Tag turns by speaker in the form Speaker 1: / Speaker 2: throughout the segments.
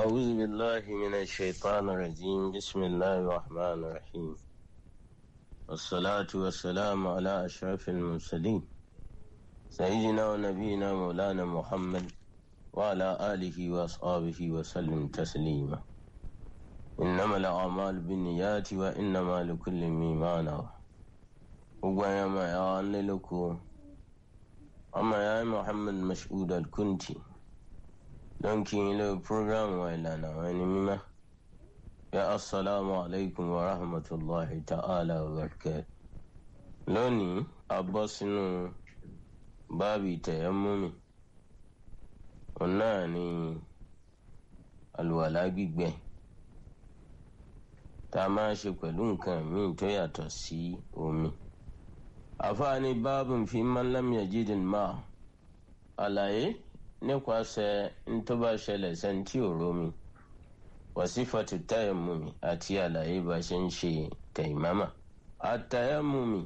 Speaker 1: أعوذ بالله من الشيطان الرجيم بسم الله الرحمن الرحيم والصلاة والسلام على أشرف المرسلين سيدنا ونبينا مولانا محمد وعلى آله وأصحابه وسلم تسليما إنما الأعمال بالنيات وإنما لكل ما نوى وقيما يا لكم أما يا محمد مسعود الكنتي don kí n lé program wa ìlànà àwọn ẹni mímọ́ ya asalaamu alaykum wa rahmatulahi ta'ala wa barakatuh lónìí a bọ́ sínú báàbí tẹ̀yẹ́múmi òun náà ni àlùwàlá gbígbẹ tá a máa ṣe pẹ̀lú nǹkan míì tó yàtọ̀ sí omi àfáàní báàbù fi man lam yajidil máa àlàyé nípasẹ̀ ntọ́ba ṣẹlẹ̀ sẹ́ńtì òrómi wàsífàtú tayamumi àti àlàyé bá ṣe ń ṣe tẹ̀yìmámà àtayamumi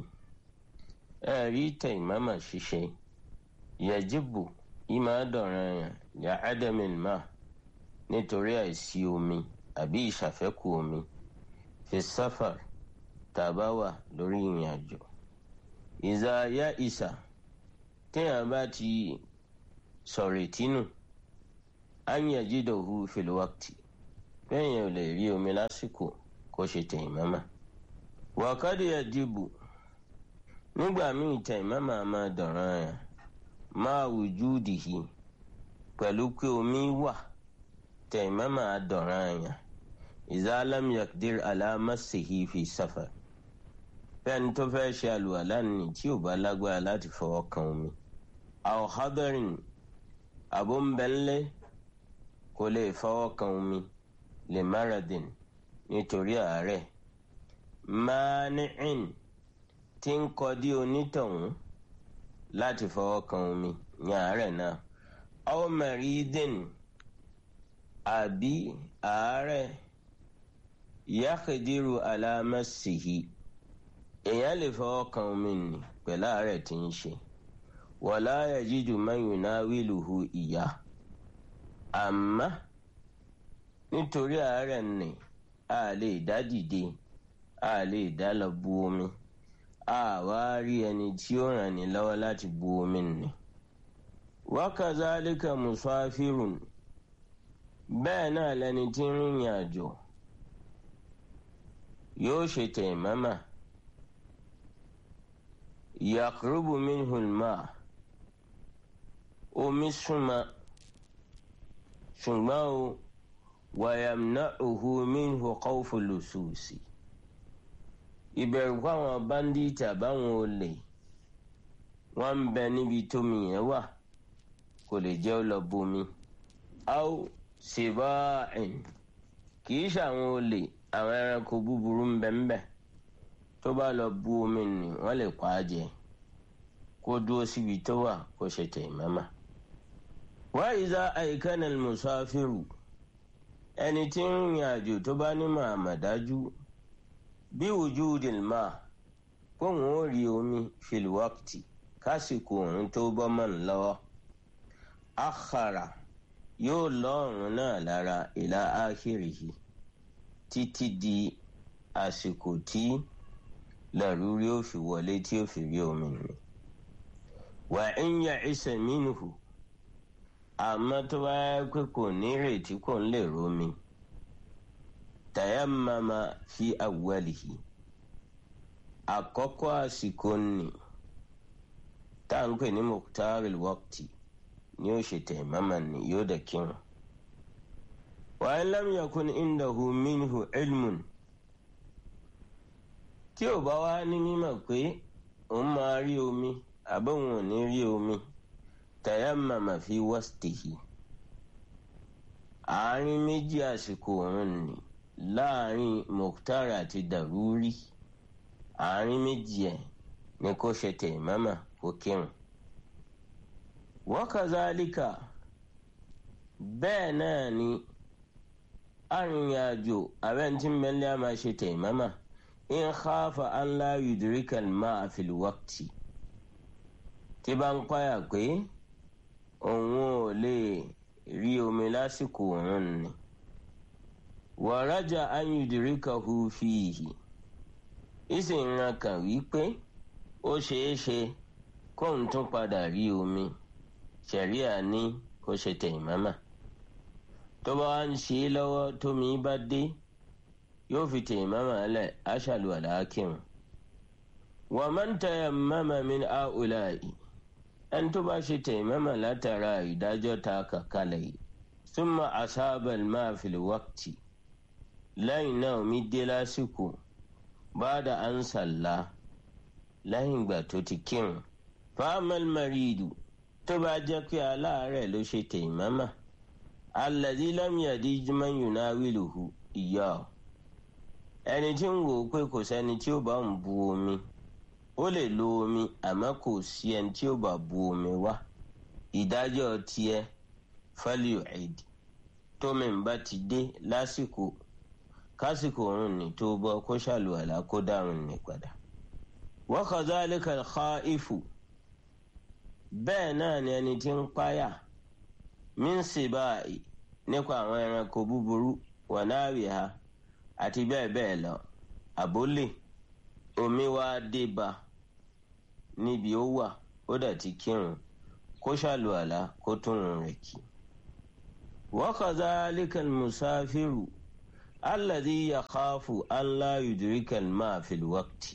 Speaker 1: ẹ̀rí tẹ̀yìmámà ṣíṣe yẹjibu ìmọ̀ àdọ̀ràn yàn yà ádámìn má nítorí àìsí omi àbí ìṣàfẹ́kù omi fi sáfàr tàbá wà lórí ìrìn àjò ìzà yá ìsà téèyàn bá ti sọ̀rọ̀ ìtínú anya jídòhu fìlúwàkìtì bẹ́ẹ̀ yẹn ò lè rí omi lásìkò kó ṣe tẹ̀yìmọ́mà wàkàdé ẹ̀dìbò nígbà míì tẹ̀yìmọ́mà máa dọ̀ràn yẹn máa wùjú dìhì pẹ̀lú pé omi wà tẹ̀yìmọ́mà dọ̀ràn yẹn ìzálàm yakdir alámàsìhì fi sáfà bẹ́ẹ̀ni tó fẹ́ ṣe àlùwàlá ni tí ò bá lágbára láti fọwọ́ kan omi àwọn hadarin abúmbẹ́nlẹ́ kò lè fọwọ́ kan omi lè maradin nítorí àárẹ̀ mani'in tí ń kọdí onítọ̀hún láti fọwọ́ kan omi ní àárẹ̀ náà aw maridin àbí àárẹ̀ yaqdiru ala massihi èèyàn lè fọwọ́ kan omi nì pẹ̀lú àárẹ̀ tí ń ṣe wàlá yajidu man yunawiluhu ìyá àmọ́ nítorí àárẹ̀ nì a lè dá dìde a lè dá lọ bu omi a wá rí ẹni tí ó ràn ní lọ́wọ́ láti bu omi nì. wakazalika musafirun bẹ́ẹ̀ náà lẹni tí ń rìnrìn àjò yóò ṣe tẹ̀mọ́mà yakurubu minhul maa omi súnmọ́ ṣùgbọ́n o wàyàmná òhu minhu kọ́ọ̀fù lùsùsì ìbẹ̀rù fáwọn báńdíìtì àbáwọn olè wọ́n ń bẹ níbi tómi yẹn wà kò lè jẹ́ ó lọ bomi. aw sèbáàìn kì í ṣàwọn olè àwọn ẹranko búburú ń bẹ ń bẹ tó bá lọ bu omi nì wọ́n lè pa á jẹ kó dúró síbi tó wà kó ṣe tẹ̀ mọ́mọ́. wáyíza àìkánná musafiru ẹni tí ń rìn àjò tó bá ní màmàdájú bí wujudil ma kóhun ó rí omi fìlúwàkìtì kásìkò òun tó bọ́ mọ́ ń lọ́wọ́ akhara yóò lọ́rùn náà lára ìlà ákìrìhì títí di àsìkò tí làrúrí ó fi wọlé tí ó fi rí omi nì wà ń yà ìsẹ̀ mínú àmọ́ tó bá yẹ pé kò ní ìrètí kò ń lè romi tayammama fi awwalihi àkọ́kọ́ àsìkò nì tá à ń pè ní muqtaril waqti ni ó ṣe tayammama ni yóò dẹ̀ kírun. wa in lam yakun indahu minhu ilmun tí ò bá wá ní mímọ̀ pé òun máa rí omi àbóhun ò ní rí omi tayammama fi wastihi àárín méjì àsìkò òun ni láàrin mukhtar àti daruri àárín méjì ẹ̀ ni kò ṣe tayammama kó kírun. wakazalika bẹ́ẹ̀ náà ni arìnrìn-àjò abẹ́ntí mẹ́lẹ́ a máa ṣe tayammama in khafa an la yudrika al-ma'a fil waqti tí bá ń páyà pé òun ò lè rí omi lásìkò òun ni wàrájà ayùdíríkàhù fìhì ìsìn ran kàn wípé ó ṣeé ṣe kóun tún padà rí omi ṣẹ̀ríà ní kó ṣe tẹ̀yìmọ́mà tó bá wá ń ṣe é lọ́wọ́ tómi bá dé yóò fi tẹ̀yìmọ́mà lẹ̀ aṣàlù àdákìrùn wọ́n máa ń tẹ̀yà mọ́mà min áùláì ẹni tó bá ṣe tẹ̀yìmọ́mà látara ìdájọ́ ta kàkálẹ̀ yìí súnmọ́ asábàl máa fi lè wákìtì lẹ́yìn náà omi dé lásìkò bá da an sàlá lẹ́yìn ìgbà tó ti kírun fáamẹ́l maridu tó bá jẹ́ pé aláàárẹ̀ ló ṣe tẹ̀yìmọ́mà alladhi lam yadij man yunawiluhu ìyá ẹni tí ń wò ó pé kò sẹ́ni tí ó bá ń bu omi ó lè lo omi àmọ́ kò sí ẹni tí ó bá bu omi wá ìdájọ́ tiẹ̀ fálíò ẹ̀dì tómi ń bá ti dé lásìkò kásìkò òun ní tó bọ́ kó ṣàlùwàlá kó dárun ní padà. wa kadhalika al-khaifu bẹ́ẹ̀ náà ni ẹni tí ń páyà min sibai nípa àwọn ẹranko búburú wa nawiha àti bẹ́ẹ̀ bẹ́ẹ̀ lọ àbólè omi wá dé ba níbi ó wà ó dẹ̀ ti kírun kó ṣàlùwàlá kó túnrun rẹ̀ kí. wa kadhalika al-musafiru alladhi yakhafu an la yudrika al-ma'a fil waqti.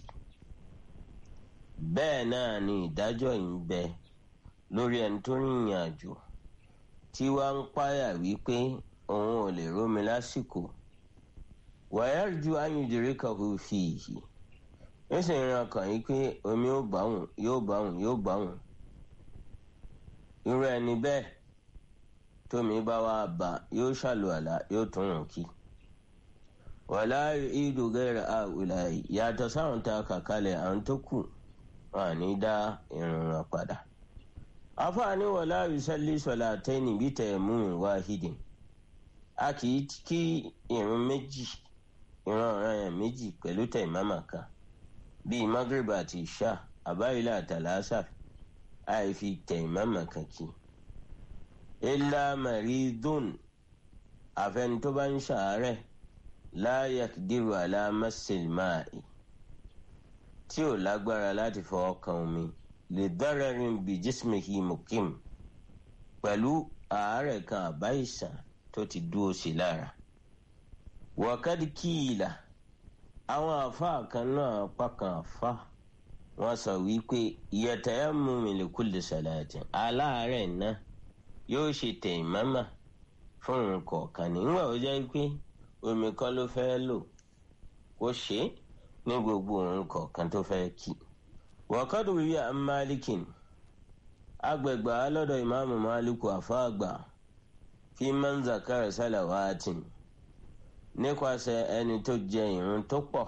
Speaker 1: bẹ́ẹ̀ náà ni ìdájọ́ yìí ń bẹ lórí ẹni tó rìnrìn àjò tí wàá ń páyà wípé òun ò lè rómi lásìkò wa yarju an yudrikahu fihi ó sì ń ran kàn yí pé omi ó báwùn yóò báwùn yóò báwùn irú ẹni bẹ́ẹ̀ tómi bá wá bá yóò ṣàlùwàlá yóò tún rùn kí wàlá ìdù gẹ́rẹ́ àwùlà yàtọ̀ sáwọn tá a kà kalẹ̀ àwọn tó kù wọn ní dá irun wọn padà. afaani wàlá yusalli salataini bí tayammumin wahidin a kì í kí irun méjì irun ọ̀ràn yẹn méjì pẹ̀lú taimama kan bíi magreb àti isha àbáyílà àtàlásà àìfi taimama kan kí. illa maridun àfẹni tó bá ń ṣàárẹ̀ la yakdiru ala masil ma'i tí ò lágbára láti fọwọ́ kan omi lè dararin bi jismihi mukim pẹ̀lú àárẹ̀ kan àbá ìsàn tó ti dúró sí lára. wàkàdí kíìlà àwọn àfáà kan náà pàkan àfá wọn sọ wípé yatayammum li kulli salatin aláàárẹ̀ náà yóò ṣe taimama fún nǹkan kan nígbà ó jẹ́ pé omi kan ló fẹ́ lò kó ṣe é ní gbogbo òun kọ̀ọ̀kan tó fẹ́ kí. wàkàdù wíwí à ń máàlìkìn agbègbè alọ́dọ̀ ìmáàmù máàlìkù àfáàgbà fi máa ń zakara sálàwátìn nípasẹ̀ ẹni tó jẹ ìrun tó pọ̀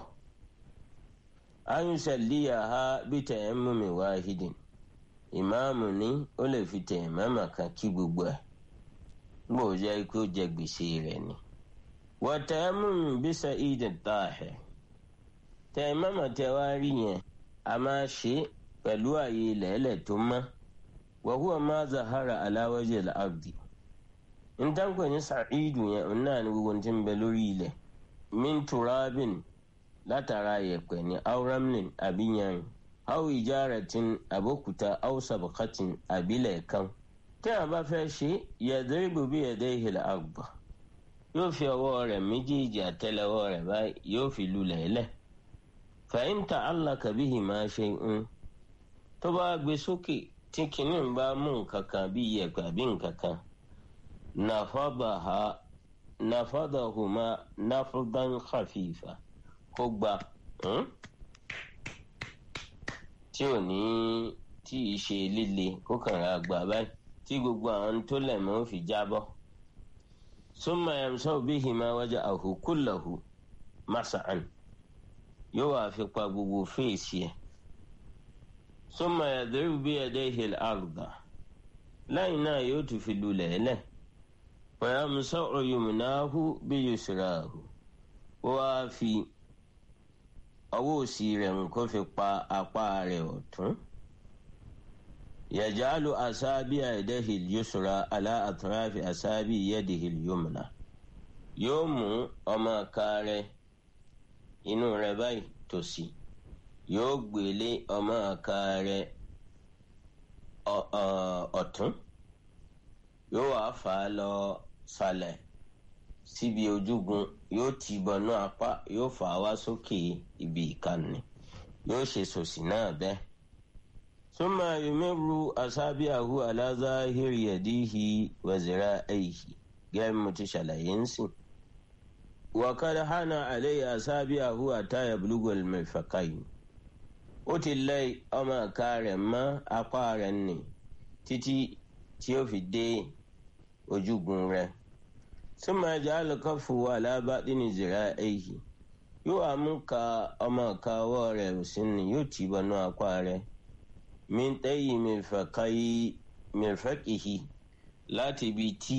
Speaker 1: ayùsẹ̀líyà ha bí tẹ̀yẹ́mùmí wáhídìn ìmáàmù ní ó lè fi tẹ̀yẹ́mọ́mà kan kí gbogbo ẹ̀ gbòó jẹ́ kó jẹ gbèsè rẹ̀ ni. wàtẹ́mùmí bí sa'id tahir tẹ̀yẹ́mọ́mà tẹ wá rí yẹn a máa ṣe pẹ̀lú àyè lẹ́lẹ̀ tó mọ́ wàhùwà máa zahara aláwọ́jẹ̀ láàbì ntankwe ní sa'idu yẹn òun náà ní gbogbo tí ń bẹ lórí ilẹ̀ min turabin látara yẹ̀pẹ̀ ní auramlin abiyan aw ijaratin abokuta aw sabakatin abilẹ̀ kan tí a bá fẹ́ ṣe yadribu bi yadayhi al-arba yóò fi ọwọ́ rẹ̀ méjèèjì àtẹ́lẹwọ́ rẹ̀ báyìí yóò fi lulẹ̀ lẹ̀ fa in ta'allaka bihima shay'un tó bá gbé sókè tí kìnnìún bá mú nǹkan kan bí yẹ̀pẹ̀ àbí nǹkan kan nafadaha nafadahuma nafdan khafifa kó gba tí ò ní tí ì ṣe líle kó kàn ra gbà báyìí tí gbogbo àwọn tó lẹ̀ mọ́ fi jábọ́ summa yamsahu bihima waja'ahu kullahu mas'an yóò wá fi pa gbogbo fèsì ẹ̀ summa yadribu biyadayhi al-arda lẹ́yìn náà yóò tún fi lulẹ̀ lẹ̀ fayamsahu yumnahu biyusrahu ó wá fi ọwọ́ òsì rẹ̀ nǹkó fi pa apá rẹ̀ ọ̀tún yajalu asabi yadihi al-yusra ala atrafi asabi yadihi al-yumna yóò mú ọmọ ọ̀ka rẹ̀ inú rẹ̀ báyìí tòsí yóò gbélé ọmọ ọ̀ka rẹ̀ ọ̀tún yóò wá fà á lọ sàlẹ̀ síbi ojúgun yóò tì bọnú apá yóò fà á wá sókè ibi ìkànnì yóò ṣe sòsì náà bẹ́ẹ̀. ثم يمر أصابعه على ظاهر يديه وذراعيه غير متشالينس وقد حان عليه أصابعه حتى يبلغ المرفقين ó ti lẹ ọmọ ìka rẹ̀ mọ́ apá rẹ̀ nì títí tí ó fi dé ojúgun rẹ̀ ثم يجعل كفه على باطن ذراعيه yóò wá mú ka ọmọ ìka ọwọ́ rẹ̀ òsì nì yóò tì bọnú apá rẹ̀ min ɗayi mirfaƙihi láti ibi tí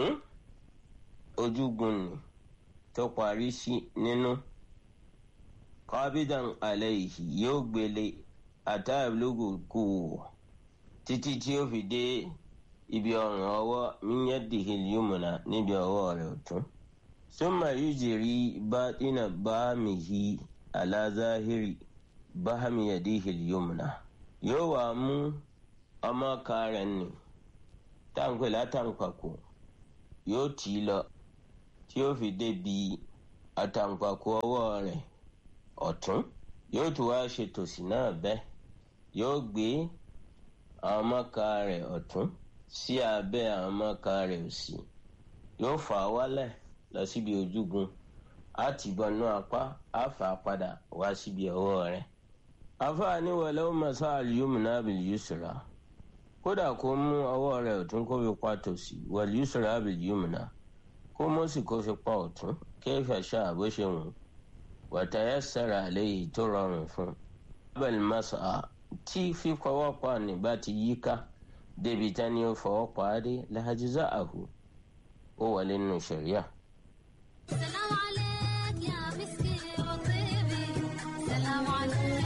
Speaker 1: ojúgun ni tó parí sí nínú qabidan alayhi yóò gbélé àtàlógò kù títí tí ó fi dé ibi ọrùn ọwọ́ min yadihi al-yumna níbi ọwọ́ rẹ̀ ọ̀tún summa yujri batina bamihi ala zahiri bahmi yadihi al-yumna yóò wá mú ọmọ ọ̀ka rẹ̀ nì táǹpẹ̀ látàǹpàkò yóò tì í lọ tí ó fi débi àtàǹpàkò ọwọ́ rẹ̀ ọ̀tún yóò tún wá ṣe tòsì náà bẹ́ẹ̀ yóò gbé àwọn ọmọ ọ̀ka rẹ̀ ọ̀tún sí abẹ́ àwọn ọmọ ọ̀ka rẹ̀ òsì yóò fà á wálẹ̀ lọ síbi ojúgun á tì bọnú apá á fà á padà wá síbi ọwọ́ rẹ̀ afaani wàlẹ́ masa al-yumna bil-yusra kódà kó mú ọwọ́ rẹ̀ ọ̀tún kó fi pa tòsì wal-yusra bil-yumna kó mú sì kó fi pa ọ̀tún kayfa sha'a bó ṣe wù wa tayassara alayhi tó rọrùn fún. abel masa tí fífọwọ́ pa nígbà tí yíká débi tání ó fọwọ́ pa á dé lahajza'ahu ó wọlé nínú ṣẹ̀ríà.
Speaker 2: سلام عليك يا مسكي وطيبي سلام عليك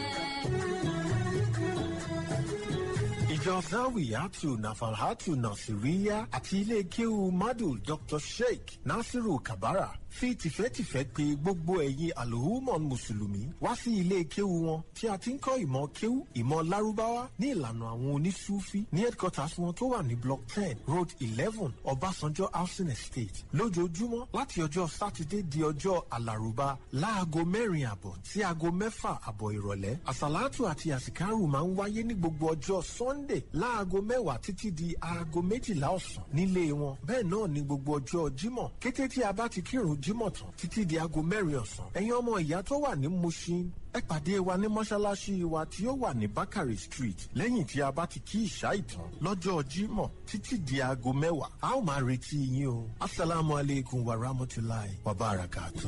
Speaker 3: ìjọ zawiyatu nafalhatu nasiriya àti ilé kéwu madu dr sheikh nasiru kabara fi tìfẹ́tìfẹ́ pè gbogbo ẹ̀yin alhumon mùsùlùmí wá sí ilé kéwu wọn tí a ti ń kọ́ ìmọ̀ kéwu ìmọ̀ lárúbáwá ní ìlànà àwọn onísúfí ní headquarters wọn tó wà ní block ten road eleven ọbásanjọ́ housing estate lójoojúmọ́ láti ọjọ́ sátidé di ọjọ́ alárùbá láago mẹ́rin àbọ̀ sí aago mẹ́fà àbọ̀ ìrọ̀lẹ́ àsàlátù àti àsìkárù máa ń wáyé ní gbogbo ọjọ́ sunday láago mẹ́wàá títí di aago méjìlá ọ̀sán nílé wọn bẹ́ẹ̀ náà ní gbogbo ọjọ́ jímọ̀ kété tí a bá ti kírun jímọ̀ tán títí di aago mẹ́rin ọ̀sán ẹ̀yin ọmọ ìyá tó wà ní mushin ẹ pàdé wa ní mọ́ṣáláṣí wa tí ó wà ní bakari street lẹ́yìn tí a bá ti kí ìṣá ìtàn lọ́jọ́ jímọ̀ títí di aago mẹ́wàá a ó máa retí yín o asalaamu aleykum wa rahmatulahi wa barakatuh.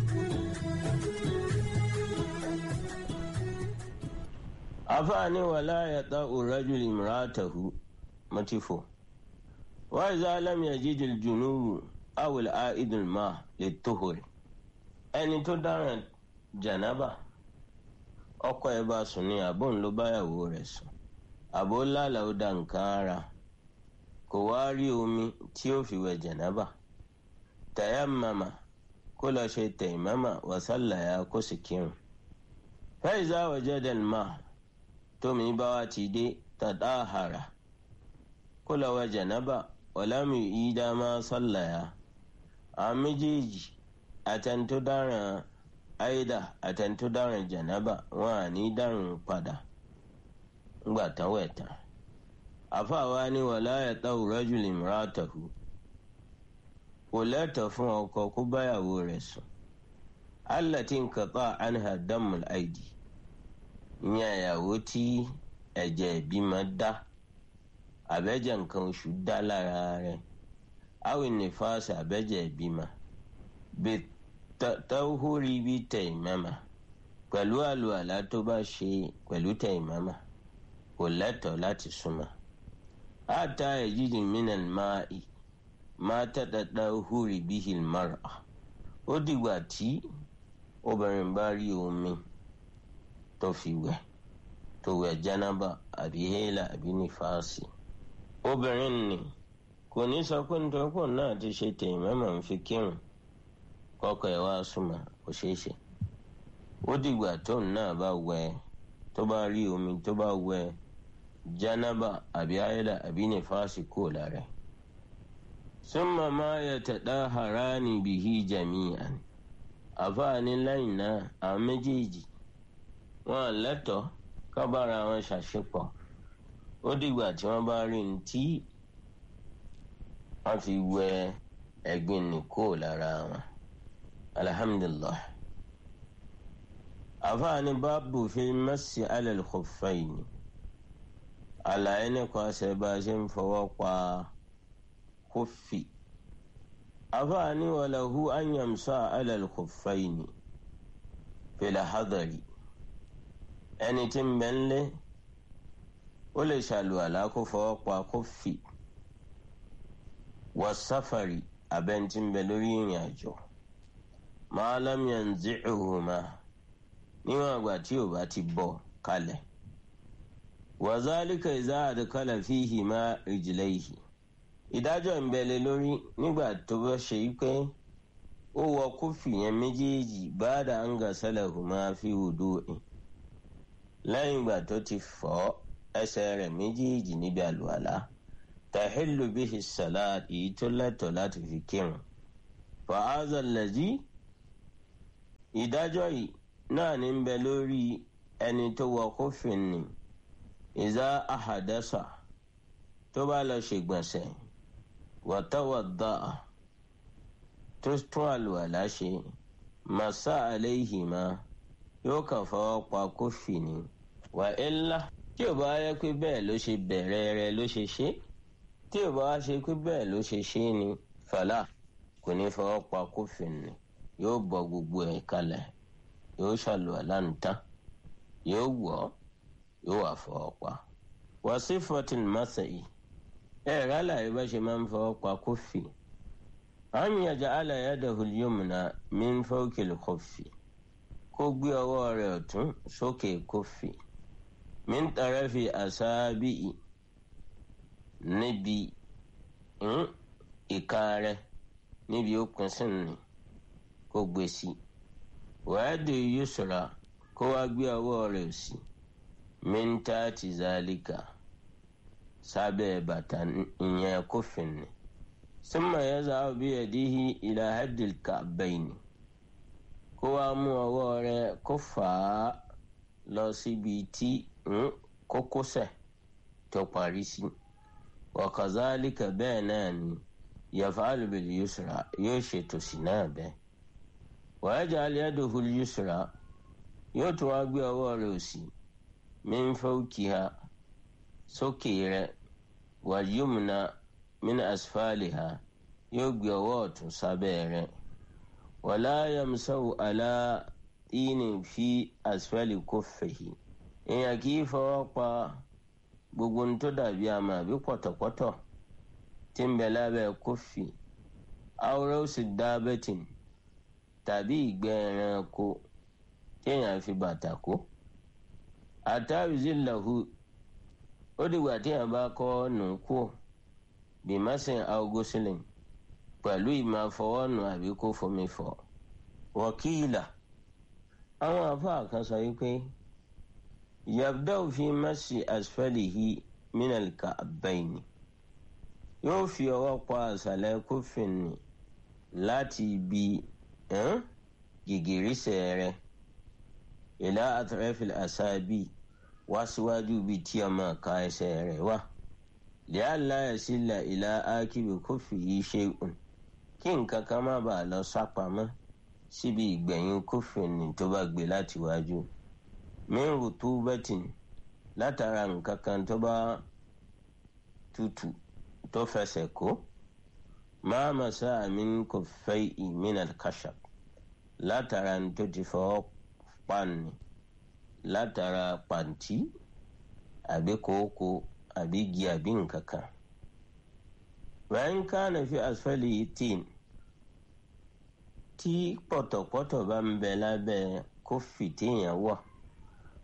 Speaker 1: afaani wala yata urajul imraatahu matifo wa iza lam yajid aljunubu aw al'aid alma lituhuri ẹni tó dáràn janaba ọkọ ẹ̀ bá sùn ní àbọ̀ ń ló báyàwó rẹ̀ sùn àbó lálàá ó da nǹkan ara kò wá rí omi tí ó fi wẹ̀ janaba tayammama kó lọ ṣe tayammama wa sallaya kó sì kírun fa iza wajada al-ma' tómi bá wa ti dé tàdáhàrà kó lọ wẹ̀ janaba ọ̀làmì ìdámá sallaya àwọn méjèèjì àtẹnutó dáràn àìdá àtẹnutó dáràn janaba wọn à ní dáràn padà ńgbà tán wẹ̀ tán àfàwa ni wàlá yàtọ̀ rajul imratahu kò lẹ́tọ̀ fún ọkọ kó báyàwó rẹ̀ sùn allati inqata anha damul aidi ìyẹn ìyàwó tí ẹ̀jẹ̀ ìbímọ dá àbẹ́jẹ̀ nǹkan oṣù dá lára rẹ̀ awìn nífàsì àbẹ́jẹ̀ ìbímọ bí tọ́húrí bí tẹ̀yìmẹ́mà pẹ̀lú àlùalá tó bá ṣe pẹ̀lú tẹ̀yìmẹ́mà kò lẹ́tọ̀ọ́ láti súnmọ́ àtà ẹ̀jídì mìíràn máa ì máa tẹ́tẹ́tẹ́ húrí bí hìlmọ́ra ó dìgbà tí obìnrin bá rí omi tó fi wẹ̀ tó wẹ̀ jánábà àbí hélà àbí nífàásì obìnrin ni kò kò ní sọ pé nítorí pò náà ti ṣe tèyìn mẹ́mọ̀ ń fi kírun kọ́kọ́ ẹ̀ wá súnmọ́ kò ṣeé ṣe ó dìgbà tóun náà bá wẹ tó bá rí omi tó bá wẹ jánábà àbí ayédà àbí nífàásì kúrò lára ẹ̀ summa ma yatadaharani bihi jami'an àfáàní lẹ́yìn náà àwọn méjèèjì wọn lẹ́tọ̀ọ́ ká bára wọn ṣàṣepọ̀ ó dìgbà tí wọ́n bá rí ní tí wọ́n fi wẹ ẹ̀gbin nì kúrò lára wọn alhamdulillah àfáàní báàbù fi mẹ́sì alẹ́ khuffaini àlàyé nípa ṣe bá a ṣe ń fọwọ́ pa kófì àfáàní wàlàhù anyamsa alẹ́ khuffaini fil hadari ẹni tí ń bẹ ńlẹ̀ ó lè ṣàlùwàlá kó fọwọ́ pa kófì wà sáfàrì abẹ́ntí ń bẹ lórí ìrìn àjò máa lámìyàn zíhùmá níwọ̀n àgbà tí ò bá ti bọ̀ kalẹ̀ wàzálìkà ìzá àdìkálà fíhì má rìjìlẹ́yìí ìdájọ́ ń bẹ lé lórí nígbà tó bá ṣe yí pé ó wọ kófì yẹn méjèèjì báàdà ń gà sálẹ̀ hùmá fi wùdú ẹ̀ lẹ́yìn ìgbà tó ti fọ́ ẹsẹ̀ rẹ̀ méjèèjì níbi àlùwàlá tàhílù bíhi sàlád èyí tó lẹ́tọ̀ọ́ láti fi kírun fàázà lẹ́jì ìdájọ́ yìí náà ní ń bẹ lórí ẹni tó wọ kófin ni ìzá àhàdẹ́sà tó bá lọ ṣègbọ̀nsẹ̀ wàtàwàdà tó tún àlùwàlá ṣe màsá àléhìmá yóò kàn fọwọ́ pa kófì ni wà ẹ́lá tí ò bá yẹ pé bẹ́ẹ̀ ló ṣe bẹ̀rẹ̀ rẹ̀ ló ṣe ṣe tí ò bá wá ṣe pé bẹ́ẹ̀ ló ṣe ṣe ni fàlà kò ní fọwọ́ pa kófì ni yóò bọ gbogbo ẹ̀ kalẹ̀ yóò ṣàlùwàlá nìtàn yóò wọ̀ yóò wà fọwọ́ pa. wàsí fourteen masai ẹ̀ rálá bá ṣe máa ń fọwọ́ pa kófì. an yaj'ala yadahu al-yumna min fawqi al-khuffi kó gbé ọwọ́ rẹ̀ ọ̀tún sókè kófì min tarafi asabi'i níbi ìka rẹ̀ níbi okùn sínú kó gbé sí wàádìí yusra kó wá gbé ọwọ́ rẹ̀ sí min tati zalika sábẹ́ bàtà ìyẹn kófìn ni summa yaz'abu biyadihi ila haddil ka'bayni kó wá mú ọwọ́ rẹ̀ kó fà á lọ síbi tí kókósẹ̀ tó parí sí wa kazalika bẹ́ẹ̀ náà ni yaf'alu bil yusra yóò ṣètò sí náà bẹ́ẹ̀ wa yaj'al yadahu al yusra yóò tún wá gbé ọwọ́ rẹ̀ òsì min fawqiha sókè rẹ̀ wal yumna min asfaliha yóò gbé ọwọ́ ọ̀tún sábẹ́ rẹ̀ wala yamsahu ala tinin fi asfali kófèhì èèyàn kì í fọwọ́ pa gbogbo ohun tó dàbí àmà àbí pọ̀tọ̀pọ̀tọ̀ tí ń bẹ lábẹ́ kófì awúrẹ́ sì dábẹ́tìn tàbí ìgbẹ́ ẹranko téèyàn fi bàtà kó àtàwìzí làhù ó dìgbà téèyàn bá kọ́ nù kú bìmásìn augustin pẹ̀lú ìmọ̀ àfọwọ́nù àbí kó fomi fọ̀ wọ́kìlà àwọn àfáà kan sọ wípé yabda'u fi masi asfalihi minal ka'bayni yóò fi ọwọ́ pa àṣàlẹ̀ kófin ni láti ibi gìgìrísẹ̀ rẹ̀ ìlà atrafil asabi wá síwájú bíi tí ọmọ ká ẹsẹ̀ rẹ̀ wà li'alla yasila ìlà ákìbì kófìhì shay'un kí nǹkan kan má bàa lọ sápamọ́ síbi ìgbẹ̀yìn kófin ni tó bá gbé láti wájú min rutubatin látara nǹkan kan tó bá tutù tó fẹsẹ̀ kó máa masa min kuffayhi min al-khashab látara tó ti fọwọ́ pani látara pàǹtí àbí kòókò àbí igi àbí nǹkan kan. wẹ́n kánà fi asfali tin tí pọ̀tọ̀pọ̀tọ̀ bá ń bẹ lábẹ́ kófì téèyàn wọ̀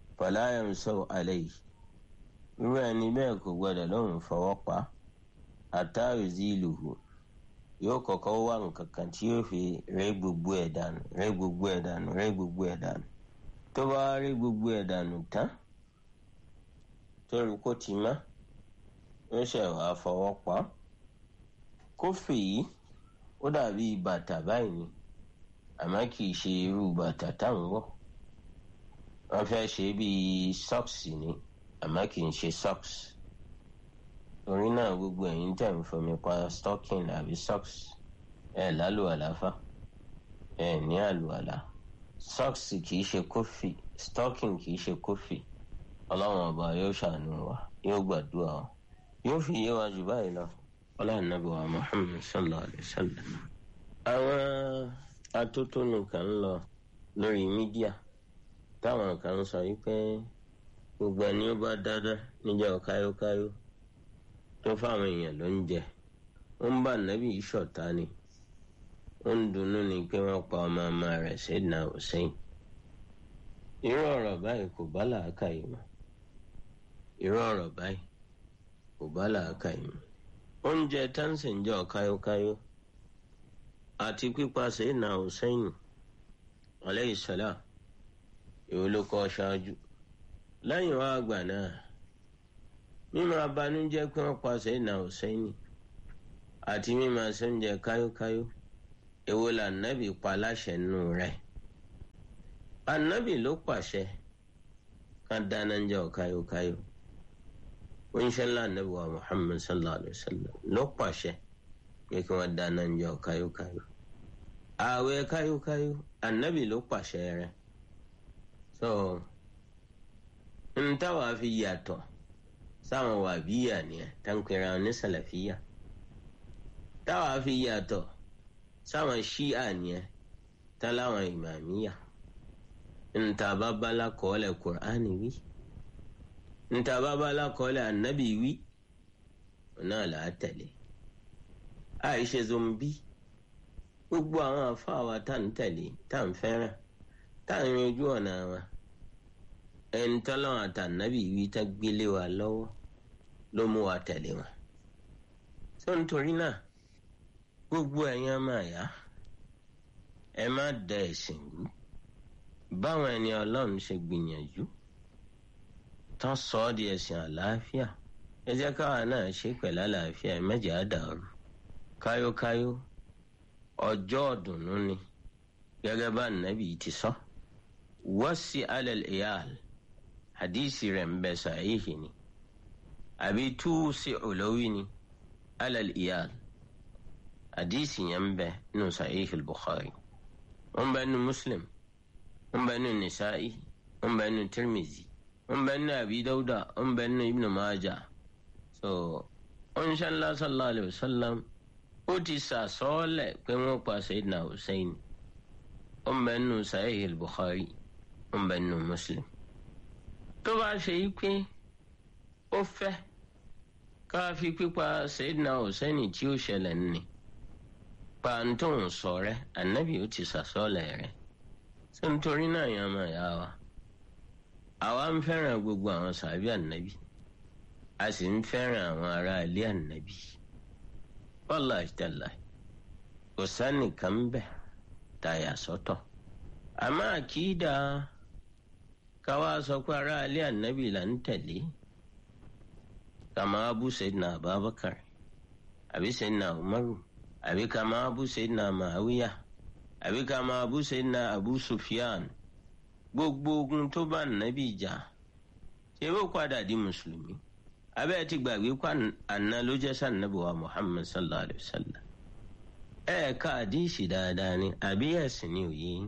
Speaker 1: fọláyàm sọ àlẹ́ yìí irú ẹni bẹ́ẹ̀ kò gbọdọ̀ lóun fọwọ́ pa àtàrí zílùú yóò kọ́kọ́ wá nǹkan kan tí yóò fi rẹ́ gbogbo ẹ̀ dànù rẹ́ gbogbo ẹ̀ dànù rẹ́ gbogbo ẹ̀ dànù tó bá rẹ́ gbogbo ẹ̀ dànù tán tó rí kó ti mọ́ yóò ṣe wàá fọwọ́ pa á kófì yìí ó dàbí bàtà báyìí ni àmọ́ kì í ṣe irú bàtà táwọn wọ̀ wọ́n fẹ́ ṣe bíi socks ni àmọ́ kì í ṣe socks torí náà gbogbo ẹ̀yin tẹ̀ ń fomi pa stocking àbí socks ẹ̀ lálùwàlá fà ẹ̀ ní àlùwàlá socks kì í ṣe kófì stocking kì í ṣe kófì ọlọ́run ọba yóò ṣàánú wa yóò gbàdúrà wa yóò fi yé wa jù báyìí lọ ọlọ́run nàbí wa muhammed sallallahu alayhi wa sallam. àwọn atótónu kan ń lọ lórí mídíà táwọn kan sọ wípé gbogbo ẹni ó bá dáadáa níjọ́ káyókáyó tó fáwọn èèyàn ló ń jẹ ó ń bá nàbí ìṣọ̀tá ni ó ń dunnú ni pé wọ́n pa ọmọ ọmọ rẹ̀ Sayyidina Hussein irú ọ̀rọ̀ báyìí kò bá làákàyè mu irú ọ̀rọ̀ báyìí kò bá làákàyè mu oúnjẹ tansin jọ káyókáyó àti pípa Sayyidina Hussein alayhi salam èwo ló kọ́ ṣáájú lẹ́yìn wá àgbà náà mímọ abanújẹ́ pé wọ́n pa Sayyidina Hussein àti mímọ sóúnjẹ káyókáyó èwo là nábì pa láṣẹ nù rẹ̀ anabi ló pàṣẹ ká dáná ń jẹ ọ̀káyókáyó oníṣẹ́lá anabi wa muhammed sallallahu alayhi wa sallam ló pàṣẹ pé kí wọ́n dáná ń jẹ ọ̀káyókáyó ààwẹ̀ káyókáyó anabi ló pàṣẹ rẹ̀ so n táwa fi yàtọ̀ sáwọn wàbíyà nìyẹn táǹkìrà ní sàlàfíà táwa fi yàtọ̀ sáwọn ṣíà nìyẹn táláwọn ìmàmíyà ntaba bala kọ́lẹ̀ kur'ani wí ntaba bala kọ́lẹ̀ anabi wí náà là á tẹ̀lé àìṣe zombi gbogbo àwọn afáwa tá ń tẹ̀lé tá ń fẹ́ràn tá ń yanjú ọ̀nà wọn ẹni tọ́lọ́wọ́n àtànábì wí tá gbélé wa lọ́wọ́ ló mú wa tẹ̀lé wọn tó nítorí náà gbogbo ẹ̀yin máa yá ẹ má da ẹ̀sìn rú báwọn ẹni ọlọ́run ṣe gbìyànjú tán sọ ọ́ di ẹ̀sìn àlàáfíà ẹ jẹ́ káwa náà ṣe pẹ̀lú àlàáfíà ẹ má jẹ́ á dàrú káyókáyó ọjọ́ ọ̀dùnnú ni gẹ́gẹ́ bá nàbì ti sọ wọ́sí alẹ́ ìyáàl hadisi rẹ̀ ń bẹ sàáyéhì ni àbí túùsì olówí ni alẹ́ ìyáàl hadisi yẹn ń bẹ nù sàáyéhì bukhari wọ́n bẹ nù muslim ń bẹ nínú nisa'i ń bẹ nínú tirmizi ń bẹ nínú abi dauda ń bẹ nínú ibnu maja so ọ̀nṣẹ́lá sallallahu alayhi wa sallam ó ti sàsọ́ọ́lẹ̀ pé wọ́n pa sayidina hussein ń bẹ nínú sahih al-bukhari ń bẹ nínú muslim tó bá ṣe yí pé ó fẹ́ ká fi pípa sayidina hussein tí ó ṣẹlẹ̀ ní pàǹtóun sọ rẹ ànábì ó ti sàsọ́ọ́lẹ̀ rẹ̀ so nítorí náà yẹn máa yá wa àwa ń fẹ́ràn gbogbo àwọn sàbí ànábì a sì ń fẹ́ràn àwọn ará ilé ànábì bọ́lá ìtẹ̀lá kò sánìkan ń bẹ̀ tá a yà sọ́tọ̀ àmọ́ àkìdá káwa sọ pé ará ilé ànábì là ń tẹ̀lé kàmá abu sayyidina abubakar àbí sayyidina umaru àbí kàmá abu sayyidina màáwíyà àbí ká máa bú sẹ́yìn abu sufyan gbogbo ogun tó bá nàbí jà ṣé ó padà di mùsùlùmí abẹ́ ti gbàgbé kó àná ló jẹ́ sànàbí wa muhammad sallallahu alayhi wa sallam ẹ ká àdíṣì dáadáa ni àbí ẹ̀sìn ni òye yín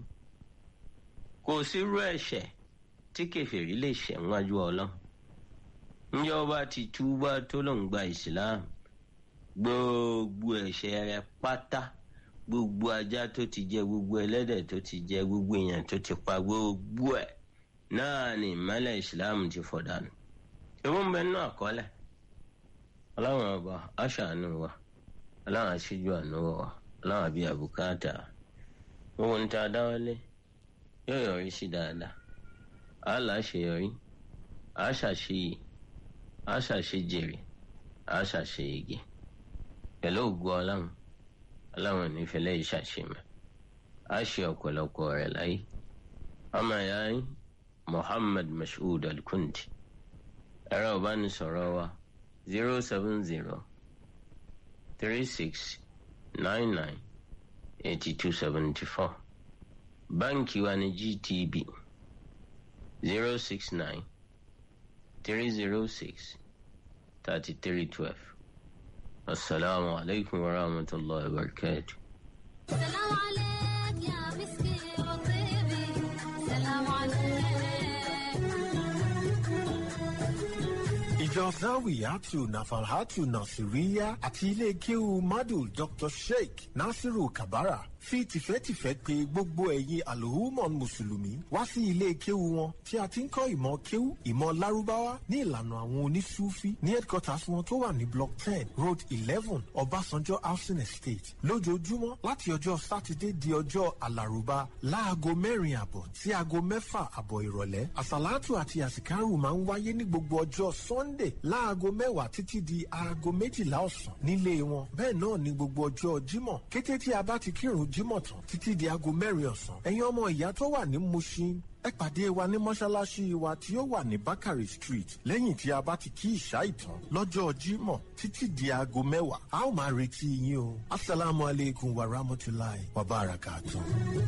Speaker 1: kò sírú ẹ̀ṣẹ̀ tí kẹfìrí lè ṣẹ̀ wájú ọlọ́run ǹjẹ́ ọba ti túbá tó lòún gba ìsìláàmù gbogbo ẹ̀ṣẹ̀ rẹ̀ pátá gbogbo ajá tó ti jẹ gbogbo ẹlẹ́dẹ̀ tó ti jẹ gbogbo èèyàn tó ti pa gbogbo ẹ̀ náà ni ìmọ̀lẹ̀ ìsìláàmù ti fọ̀ dànù. ewu ń bẹ nínú àkọọ́lẹ̀ ọlọ́run ọba aṣàánú wa ọlọ́run aṣíjú àánú wa ọlọ́run àbí àbùkátà gbogbo níta dáwọ́lé yóò yọrí sí dáadáa àálà àṣeyọrí àṣàṣeyè àṣàṣejèrè àṣàṣeyege pẹ̀lú ògùn ọlọ́run ọlọ́run nífẹ̀ẹ́ lẹ́yìn ṣàṣemọ̀ á ṣe ọ̀pọ̀lọpọ̀ rẹ̀ láyé ọmọ ìyá yín Muhammad Mashood Al-Kundi ẹ̀rọ ìbánisọ̀rọ̀ wa zero seven zero three six nine nine eighty two seventy four báńkì wa ní GTB zero six nine three zero six thirty three twelve asalaamu alaykum wa rahmatulahi wa barakatuh.
Speaker 2: سلام عليك يا مسكي وطيبي سلام عليك
Speaker 3: ìjọ zawiyatu nafalhatu nasiriya àti ilé kéwu madu dr sheikh nasiru kabara fi tìfẹ́tìfẹ́ pè gbogbo ẹ̀yin alhumon mùsùlùmí wá sí ilé kéwu wọn tí a ti ń kọ́ ìmọ̀ kéwu ìmọ̀ lárúbáwá ní ìlànà àwọn onísúfí ní headquarters wọn tó wà ní block ten road eleven ọbásanjọ́ housing estate lójoojúmọ́ láti ọjọ́ sátidé di ọjọ́ alárùbá láago mẹ́rin àbọ̀ sí aago mẹ́fà àbọ̀ ìrọ̀lẹ́ àsàlátù àti àsìkárù máa ń wáyé ní gbogbo ọjọ́ sunday láago mẹ́wàá títí di aago méjìlá ọ̀sán nílé wọn bẹ́ẹ̀ náà ní gbogbo ọjọ́ jímọ̀ kété tí a bá ti kírun jímọ̀ tán títí di aago mẹ́rin ọ̀sán ẹ̀yin ọmọ ìyá tó wà ní mushin ẹ pàdé wa ní mọ́ṣáláṣí wa tí ó wà ní bakari street lẹ́yìn tí a bá ti kí ìṣá ìtàn lọ́jọ́ jímọ̀ títí di aago mẹ́wàá a ó máa retí yín o asalaamualeykum wa rahmatulahi wa barakatuh.